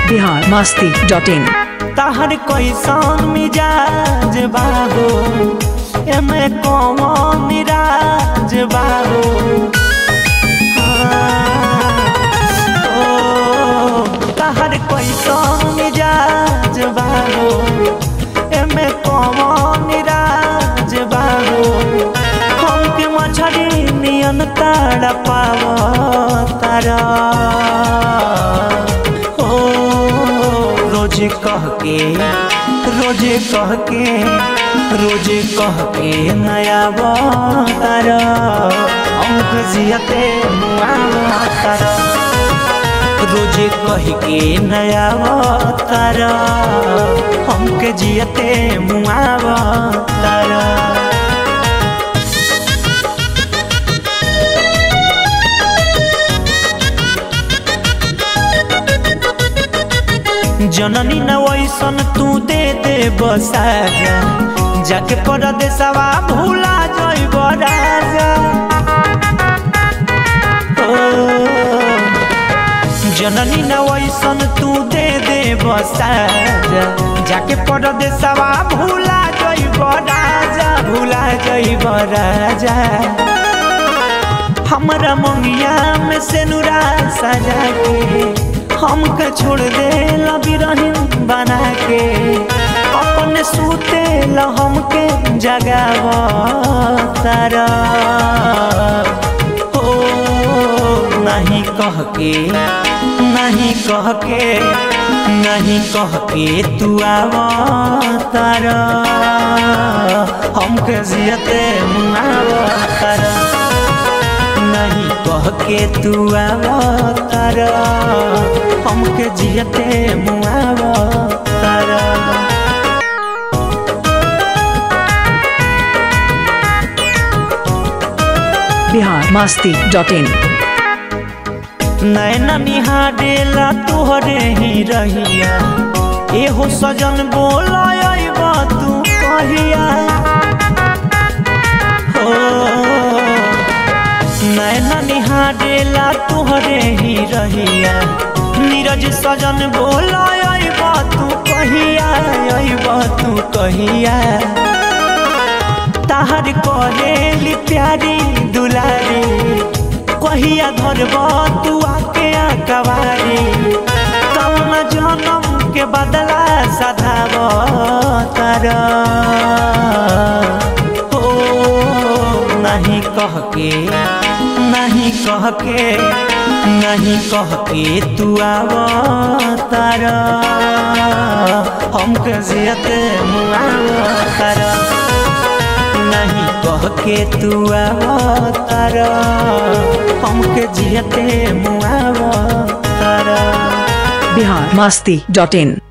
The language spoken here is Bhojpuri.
बिहार मस्ती डॉट इन तहर कैसन मिजाज बाबू एमे कौन मिराज बाबू ओ, तहर कैसन मिजाज बाबू एमे कौन मिराज बाबू हमके मछरी नियन ताड़ पाव तारा ओ रोज कह के रोज कह के रोज कह के नया तार अंक जियते मुआ तार रोज कह के नया तार हमके जियते मुआ तार जननी न वैसन तू दे दे बसाजा जाके परदेसवा भूला जइब राजा ओ, जननी न वैसन तू दे दे बसाजा जाके परदेसवा भूला जइब राजा भूला जइब राजा हमरा मंगिया में से नुरा सजा के हमके छोड़ दे बिरहिन बना के अपने सूते ल हमके जगाव तारा ओ नहीं कह के नहीं कह के नहीं कह के तू आव तारा हमके जियते मुआव तारा नहीं कह के तू आवतार हमके जियते मुआवतार बिहार मस्ती डॉट इन नैना निहारेला तोहरे ही रहिया एहो सजन बोला तू कहिया हो नैना निहारेला तोहरे ही रहिया नीरज सजन बोला तू कहिया अबा तू कहिया ताहर करेली प्यारी दुलारी कहिया धरब तू आके आकवारी कौन जन्म के बदला सधाब तारा ओ नहीं कह के नहीं कह के नहीं कह के तू आव तारा हमके जियते मुआव तारा नहीं कह के तू आव तारा हमके जियते मुआव तारा बिहार मस्ती डॉट इन